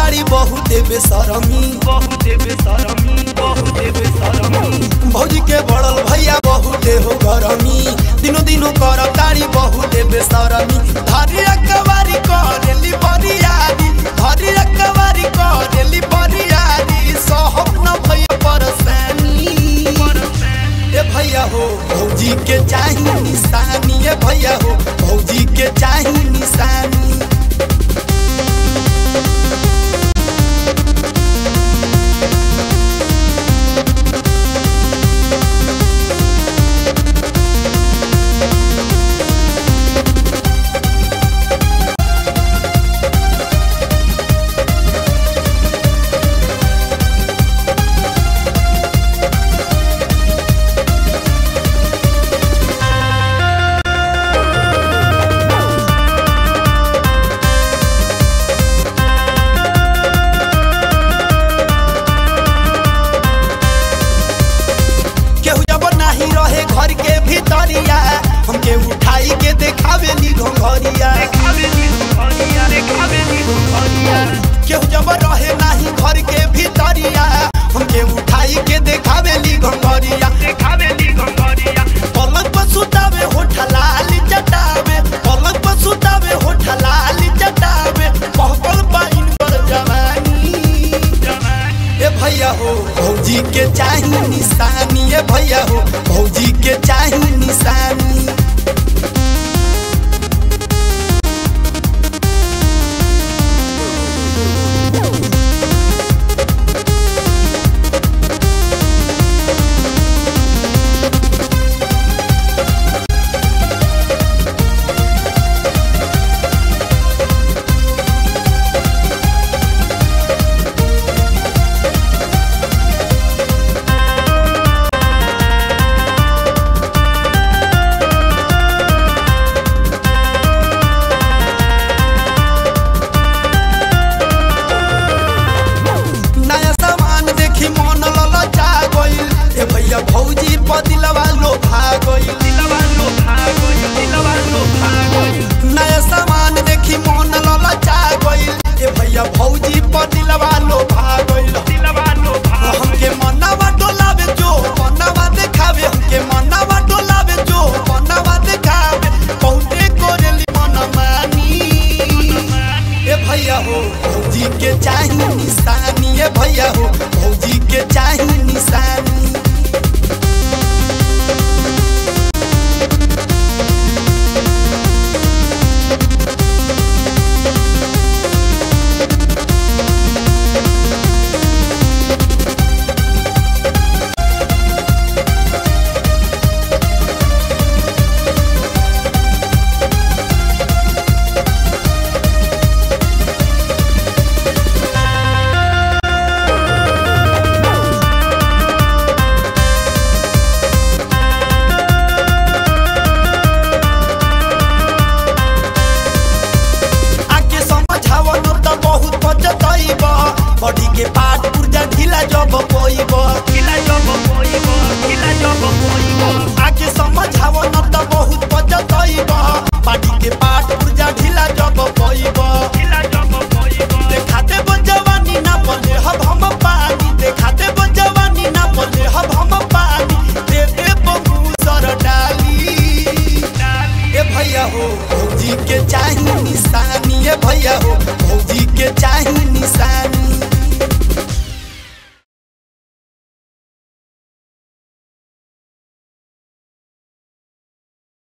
तारी बहुत बेसरमी बहुत बेसरमी बहुत बेसरमी भौजी के बड़ल भैया बहुत हो गरमी दिनो दिनो कर तारी बहुत बेसरमी धरी अकबारी करेली बरियारी धरी अकबारी करेली बरियारी सहब न भैया परसानी ए भैया हो भौजी के चाही निशानी ए भैया हो भौजी के चाही निशानी केहू जब नाही रहे घर के भीतरिया हमके उठाई के देखावेली घोघरिया देखावेली भरिया देखावेली भरिया केहू जब रहे नाही घर के भीतरिया हमके उठाई के देखावेली घोघरिया देखावेली भरिया पलक पर सुतावे होठ लाल चटावे पलक पर सुतावे होठ लाल चटावे पहपल पाइन पर जवानी ए भैया हो भौजी के चाही निशानी ए भैया हो भौजी के चाही निशानी नया सामान देखी मन ललचा गइल ए भैया भौजी पदिलवा लो भागइल दिलवा लो भागो दिलवा लो भागो नया सामान देखी मन ललचा गइल ए भैया भौजी पदिलवा लो भागइल दिलवा लो भागो हमके मनवा डोलावे जो मनवा देखावे हमके मनवा डोलावे जो मनवा देखावे बहुते कोरेली मनमानी ए भैया हो भौजी के चाही निशानी ए भैया हो भौजी के चाही निशानी